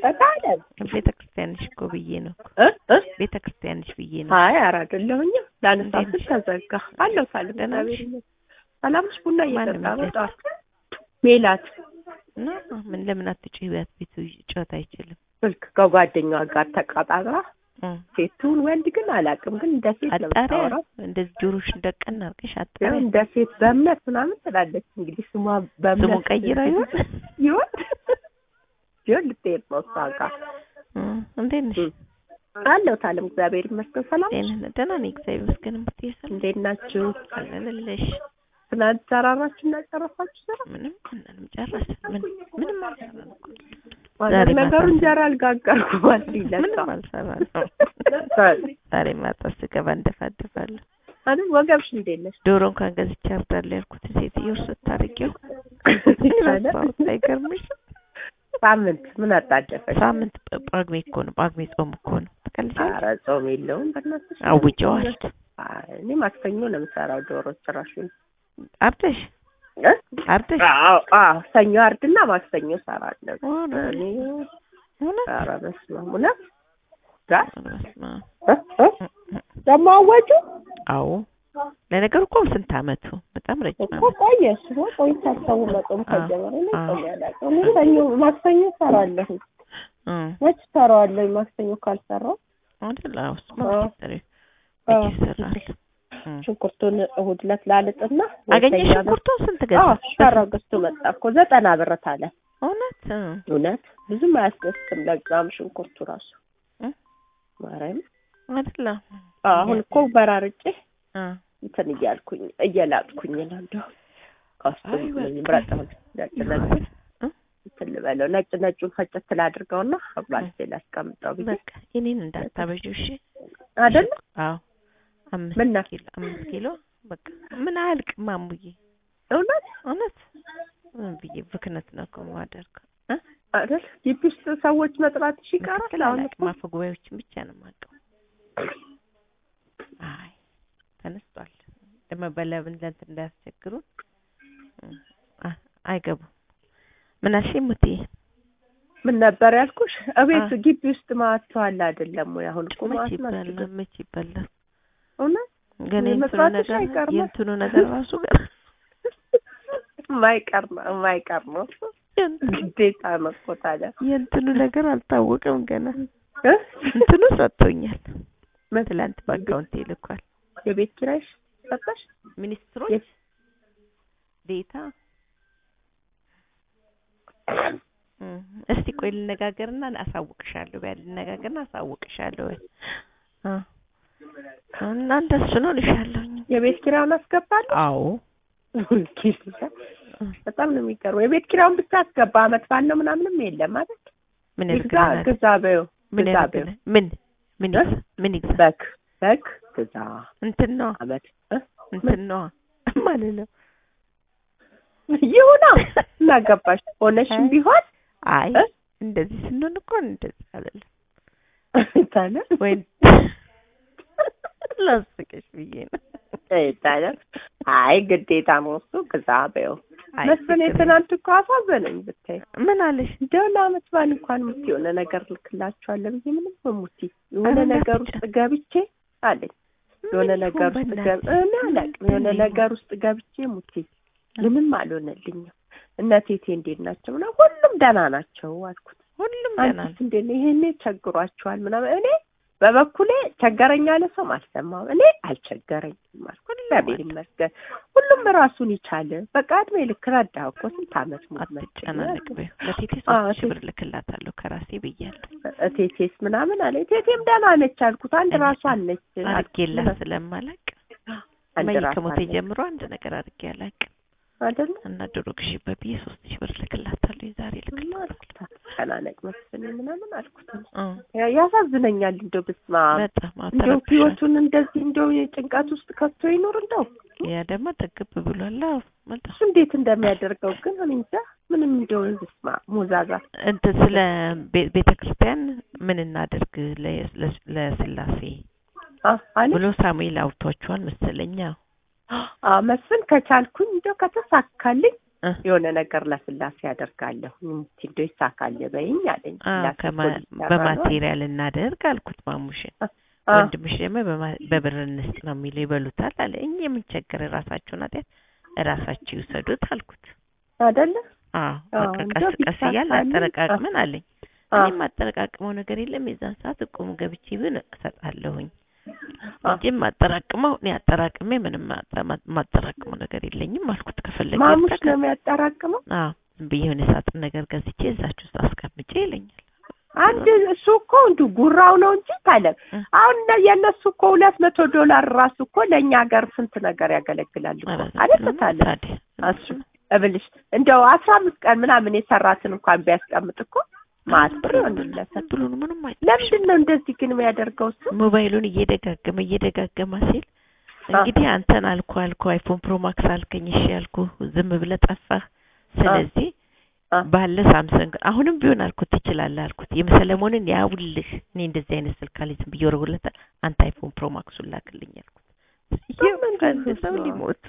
በጣም ቤተ ክርስቲያንሽ እኮ ብዬ ነው እኮ እ እ ቤተ ክርስቲያንሽ ብዬ ነው። አይ ኧረ አይደለሁኝም ላነሳ እንዴት ስል ተዘጋ አለሁ ሳልም ደህና ነሽ? እግዚአብሔር ይመስገን ሰላም ነሽ ቡና ማንም እየጠጣ ነው የለም። ጠዋት ሜላት እና ምን ለምን አትጮይ ቢያት ቤቱ ጨዋታ አይችልም። ስልክ ከጓደኛዋ ጋር ተቀጣጥራ እ ሴቱን ወንድ ግን አላውቅም ግን እንደ ሴት ነው አጣሪያ የምታወራው እንደዚህ ጆሮሽ እንደቀን አድርገሽ ያው አጣሪያ እንደ ሴት በእምነት ምናምን ትላለች እንግዲህ ስሟ በእምነት ስሙን ቀይራ ይሆን ይሆን ይሆን ልትሄድ ነው እሷ ጋር እ እንዴት ነሽ? አለሁ ታለም እግዚአብሔር ይመስገን ሰላም ነሽ? ጤና ደህና ነኝ እግዚአብሔር ይመስገን። እምትይ ሰላም እንዴት ናችሁ አለንልሽ። ትናንት ተራራችሁ እና ጨረሳችሁ ስራ ምንም ምንም ጨረስን። ምን ምንም አልሰራንም እኮ ማለት ዛሬ ነገሩ ማታ እንጀራ አልጋገርኩም ማለት ምንም ይለካ አልሰራንም። ዛሬ ማታ ስገባ እንደፋደፋለሁ። አይደል ወገብሽ እንዴት ነሽ ዶሮ እንኳን ገዝቼ አርዳለሁ ያልኩት ሴትዮው ስታርቂው ረሳሁት። አይገርምሽ? ሳምንት ምን አጣደፈሽ ሳምንት ጳጉሜ እኮ ነው። ጳጉሜ ጾም እኮ ነው። ትቀልጃለሽ? ኧረ ጾም የለውም በእናትሽ አውጀዋል። አይ፣ እኔ ማክሰኞ ነው የምሰራው ዶሮ ጭራሹን አርደሽ እ? አርደሽ አዎ አዎ ሰኞ አርድና ማክሰኞ እሰራለሁ ሆነ እኔ እውነት ኧረ በስመ አብ እውነት ጋር በስመ አብ። እ? እ? ደግሞ አወጁ አዎ ለነገሩ እኮ ስንት አመቱ በጣም ረጅም እኮ አመት ቆየ እሱ ቆይታ ሰው መጾም ከጀመረ እኔ ጾም ያላውቅም እኔ ሰኞ ማክሰኞ እሰራለሁ እ መች እሰራዋለሁ ማክሰኞ ካልሰራው አይደል? አዎ እሱማ አዎ። መቼ አዎ። ይሰራል። እ ሽንኩርቱን እሑድ ዕለት ላልጥና አገኘሽ ወይተኛ ሽንኩርቱን ስንት አዎ ገዛሽ? ሸራ ገዝቶ መጣ እኮ ዘጠና ብር ታለ እውነት እ እውነት ብዙም አያስደስትም ለዛም ሽንኩርቱ ራሱ እ? ማርያም አይደል? አዎ አሁን እኮ በራርጬ እ እንትን እያልኩኝ እየላጥኩኝ ነው እንደው ካስቱም አይ በቃ። ምረጥ ነጭ ነጭ እ? እንትን ልበለው ነጭ ነጩን ፈጨት ላድርገውና አብላልቴ ላስቀምጠው ብዬ በቃ እኔን እንዳታበዢው እሺ። አይደል አዎ አምስት ምን ነው? ኪሎ አምስት ኪሎ በቃ ምን አያልቅም ማሙዬ እውነት እውነት ምን ብዬ ብክነት ነው እኮ የማደርገው እ? አይደል ግቢ ውስጥ ሰዎች መጥራትሽ ይቀራል ምክትል አሁን አላውቅም አፈ ጉባኤዎችን ብቻ ነው የማውቀው። አይ ተነስቷል። ደግሞ በለብን ለእንትን እንዳያስቸግሩን እ፣ አ- አይገቡም። ምን አልሽኝ ሙቴ? ምን ነበር ያልኩሽ? እቤት አ- ግቢ ውስጥ ማተዋል አይደለም ወይ? አሁን እኮ መች ማት ይበላል ናቸው። መች ይበላል። እውነት ግን የእንትኑ መስራትሽ ነገር አይቀርም። የእንትኑ ነገር ራሱ ገና የማይቀር ነው የማይቀር ነው የእንትኑ ግዴታ ነው እኮ ታዲያ የእንትኑ ነገር አልታወቀም ገና። እ? እንትኑ ሰጥቶኛል። ምን? ትላንት በአካውንቴ ልኳል። የቤት ኪራይሽ ሰጠሽ? ሚኒስትሮች የት? ዴታ እም፣ እስቲ ቆይ ልነጋገርና አሳውቅሻለሁ። በያ ልነጋገርና አሳውቅሻለሁ። በይ አ እና እንደሱ ነው ልሻለሁኝ። የቤት ኪራዩን አስገባለሁ። አዎ በጣም ነው የሚቀርበው። የቤት ኪራዩን ብቻ አስገባ። አመት ባል ነው ምናምንም የለም አይደል? ምን ግዛ ያደርግልናል? ግዛ በይው ምን ግዛ በይው። ያደርግልናል? ምን ምን እ? ይግዛ? ምን ይግዛ? በግ በግ ግዛ እንትን ነው አመት እ? እንትን ነው ማለት ነው። ይሁና እናገባሽ ሆነሽም አይ። ቢሆን አይ እ? እንደዚህ ስንሆን እኮ እንደዚህ አይደለም ታለ ወይ ላስቅሽ ብዬ ነው። ታለ አይ ግዴታ ነው እሱ ግዛ በይው። አይ መስፍን ችግር የትናንት እኮ አሳዘነኝ ብታይ የለም። ምን አለሽ? እንደው ለአመት በዓል እንኳን ሙቲ የሆነ ነገር ልክላችኋለሁ ብዬ ምንም ሙቲ የሆነ ኧረ ነገር እንዳትጨ- ውስጥ ገብቼ አለኝ የሆነ ምን ነገር ይሁን ውስጥ በእናትሽ? ገብ እኔ አላውቅም የሆነ ምንድን ነው ነገር ውስጥ ገብቼ ሙቲ ምንም አልሆነልኝም። እነ ቴቴ እንዴት ናቸው ምናምን ሁሉም ደህና ናቸው አልኩት። ሁሉም ደህና አንቺስ ነው። እንዴት ነው ይሄኔ ቸግሯችኋል ምናምን እኔ በበኩሌ ቸገረኝ ያለ ሰው አልሰማም። እኔ አልቸገረኝም አልኩ። እግዚአብሔር ይመስገን ሁሉም ራሱን ይቻለ። በቃ እድሜ ልክ ረዳህ እኮ ስንት አመት ሙሉ አትጨናነቅ በይው። ለቴቴ አዎ፣ ሶስት ሺህ ቴ- ብር ልክላታለሁ ከራሴ ብያለሁ። እቴቴስ ምናምን አለ። እቴቴም ደህና ነች አልኩት። አንድ እኔ ራሷ ነች አድርጌላት ስለማላቅ አንድ መይ ራሷ ከሞቴ ነች ጀምሮ አንድ ነገር አድርጌ አላውቅም። አይደለ? እና ዶሮ ግዢበት ብዬ ሶስት ሺህ ብር ልክላታለሁ። የዛሬ ልክላታለሁ። ተጨናነቅ መስፍን ምናምን አልኩት። እ ያ- ያሳዝነኛል እንደው ብስማ በጣም እንደው አተረፍሻል። ህይወቱን እንደዚህ እንደው የጭንቀት ውስጥ ከቶ ይኖር እንደው ያ ደግሞ ጠግብ ብሏል። አዎ በጣም እሱ እንዴት እንደሚያደርገው ግን እኔ እንጃ ምንም እንደው ብስማ ሙዛዛ እንትን ስለ ቤ- ቤተ ክርስቲያን ምን እናደርግ ለ- ለ- ለስላሴ አ- አለ ብሎ ሳሙኤል አውጥቷቸዋል መሰለኛ። አ መስፍን ከቻልኩኝ እንደው ከተሳካልኝ እ የሆነ ነገር ለስላሴ ያደርጋለሁ እንዶ ይሳካል በይኝ አለኝ። አዎ ስላሴ ከማ- እኮ ሊሰራ ነው አለ። በማቴሪያል እናደርግ አልኩት ማሙሽን። አ- ወንድምሽ ደግሞ በማ- በብር እንስጥ ነው የሚለው ይበሉታል አለ። እኛ የምንቸገር ራሳችሁን ኃጢአት ራሳችሁ ይውሰዱት አልኩት። አይደለ አዎ አዎ፣ በቃ እንደው ቀስ ቀስ እያልን ቢሳካልኝ፣ አጠረቃቅመን አለኝ። አ- እኔም አጠረቃቅመው ነገር የለም የዛን ሰዓት እቁም ገብቼ ብን እሰጣለሁኝ አ- እንጂ ማጠራቅመው እኔ አጠራቅሜ ምንም ማጠ- ማ- ማጠራቅመው ነገር የለኝም አልኩት። ከፈለገ ማሙሽ ይጠቀም። ነው የሚያጠራቅመው። አዎ ዝም ብዬ የሆነ ሳጥን ነገር ገዝቼ እዛችሁ ውስጥ አስቀምጬ ይለኛል። አንድ እሱ እኮ እንዲሁ ጉራው ነው እንጂ ታለ እ። አሁን እነ- የእነሱ እኮ ሁለት መቶ ዶላር ራሱ እኮ ለእኛ ሀገር ስንት ነገር ያገለግላል እኮ ኧረ አይደል ዝም ብሎ ነው ታለ ታዲያ እሱ እብልሽ እንደው አስራ አምስት ቀን ምናምን የሰራትን እንኳን ቢያስቀምጥ እኮ ማት ብር ይሆንለታል። ብሎ ነው ምንም አይጠቅምም። ለምንድን ነው እንደዚህ ግን የሚያደርገው እሱ? ሞባይሉን እየደጋገመ እየደጋገመ ሲል እንግዲህ አንተን አልኩ አልኩ አይፎን ፕሮ ማክስ አልከኝ እሺ ያልኩ ዝም ብለህ ጠፋህ። ስለዚህ አ። ባለ ሳምሰንግ አሁንም ቢሆን አልኩት ትችላለህ አልኩት። የሰለሞንን ያውልህ እኔ እንደዚህ አይነት ስልክ አለኝ ዝም ብዬ ወረውለታል። አንተ አይፎን ፕሮ ማክሱን ላክልኝ አልኩት። አንድ ሰው ሊሞት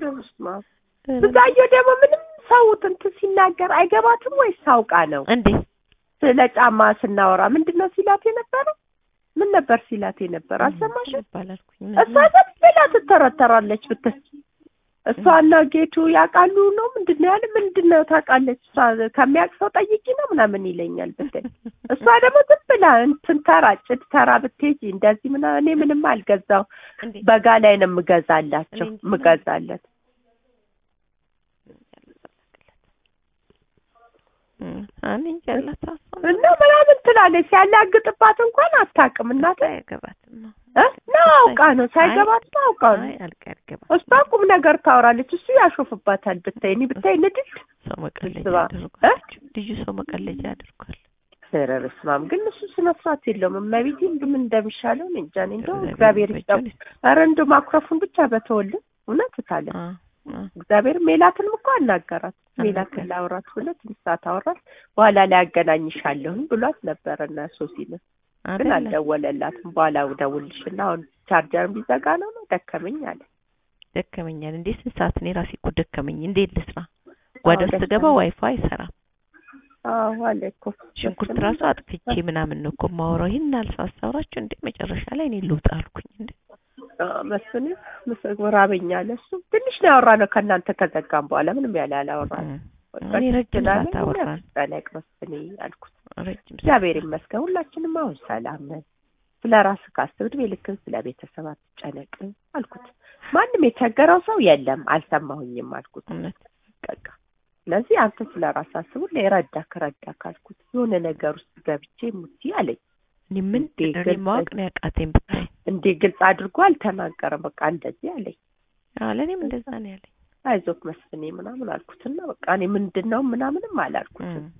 ብዛየው ደግሞ ምንም ሰው እንትን ሲናገር አይገባትም ወይስ ሳውቃ ነው? እንዴ ስለ ጫማ ስናወራ ምንድን ነው ሲላት የነበረው? ምን ነበር ሲላት የነበር አልሰማሽም? ባላልኩኝ እሷ ዝም ብላ ትተረተራለች ብትል እሷና ጌቱ ያውቃሉ ነው ምንድን ነው ያለ ምንድን ነው ታውቃለች እሷ ከሚያውቅ ሰው ጠይቂ ነው ምናምን ይለኛል ብትል እሷ ደግሞ ዝም ብላ እንትን ተራ ጭድ ተራ ብትሄጂ እንደዚህ ምናምን እኔ ምንም አልገዛው እንዴ በጋ ላይ ነው የምገዛላቸው እኔ እንጃ። የምገዛለት እም፣ እኔ እንጃ አላታውቅም። እና ምናምን ትላለች ሲያላግጥባት እንኳን አታውቅም እናት አይገባትም። ነው አውቃ ነው ሳይገባት ነው አውቃ ነው አይ አልቀ አይገባትም። እሷ ቁም ነገር ታወራለች እሱ ያሾፍባታል ብታይ እኔ ብታይ ንድድ ሰው መቀለጃ ስባ- አድርጓል። ልጁ ሰው መቀለጃ አድርጓል። ኧረ በስመ አብ ግን እሱ ስነ ስርዓት የለውም እመቤቴ ምን እንደሚሻለው እኔ እንጃ እኔ እንደው እግዚአብሔር እግዚአብሔር ይስጠው ይመስገን። ኧረ እንደው ማኩረፉን ብቻ በተወልን እውነት ታለ አ አ እግዚአብሔር ሜላትንም እኮ አናገራት ሜላትን አናገራት። ላውራት ሁለት ሰዓት አወራት በኋላ ላይ ያገናኝሻለሁኝ ብሏት ነበረ እና ሶሲን ግን አይደለ? አልደወለላትም በኋላ እደውልልሽና አሁን ቻርጀር ቢዘጋ ነው ነው ደከመኝ አለ ደከመኛል። እንዴ ስንት ሰዓት እኔ ራሴ እኮ ደከመኝ። እንዴት ልስራ? ጓዳ ውስጥ ደከመኝ። ገባ ዋይፋይ አይሰራም። አዎ አለ እኮ ሽንኩርት ራሱ አጥፍቼ ምናምን ነው እኮ የማወራው። ይሄን አልሳሳውራችሁ እንዴ መጨረሻ ላይ እኔ ልውጣ አልኩኝ። እንዴ መስፍን ራበኛ አለ እሱ ትንሽ ነው ያወራነው ከእናንተ ከዘጋም በኋላ ምንም ያለ አላወራንም እም፣ እኔ ረጅም ሰዓት አወራን። ጠለቅ መስፍኔ አልኩት ረጅም ሰዓት እግዚአብሔር ይመስገን ሁላችንም አሁን ሰላም ነን ስለ ራስህ ካስብ እድሜ ልክን ስለ ቤተሰብ አትጨነቅ አልኩት ማንም የቸገረው ሰው የለም አልሰማሁኝም አልኩት እውነት በቃ ስለዚህ አንተ ስለ ራስህ አስብ ሁሌ ረዳክ ረዳክ አልኩት የሆነ ነገር ውስጥ ገብቼ ሙቲ አለኝ እኔ ምን እንዴ እኔ ግልጽ- ማወቅ ነው ያቃተኝ ብታይ። እንዴ ግልጽ አድርጎ አልተናገረም በቃ እንደዚህ አለኝ አዎ ለእኔም እንደዛ ነው ያለኝ። አይዞክ መስፍኔ ምናምን አልኩትና በቃ እኔ ምንድን ነው ምናምንም አላልኩትም እም፣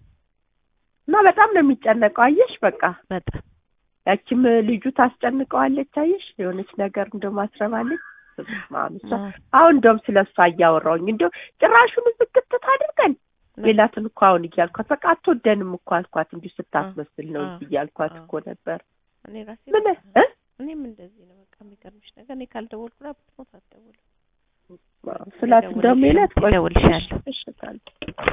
እና በጣም ነው የሚጨነቀው አየሽ በቃ በጣም ያቺም ልጁ ታስጨንቀዋለች አየሽ የሆነች ነገር እንደ ማስረባለች እሷ አዎ፣ አሁን እንደውም ስለ እሷ እያወራሁኝ እንደው ጭራሹን ዝግትት አድርገን ሌላትን እኮ አሁን እያልኳት በቃ አትወደንም እኮ አልኳት እንዲሁ ስታስመስል ነው እንጂ እያልኳት አዎ። እኮ ነበር እኔ ራሴ ምን በቃ- እ እኔም እንደዚህ ነው በቃ የሚገርምሽ ነገር እኔ ካልደወልኩ ላ ብትሞት አትደውልም። ስላት እንደውም ሌላት ቆይ እደውልልሻለሁ። እሺ ታዲያ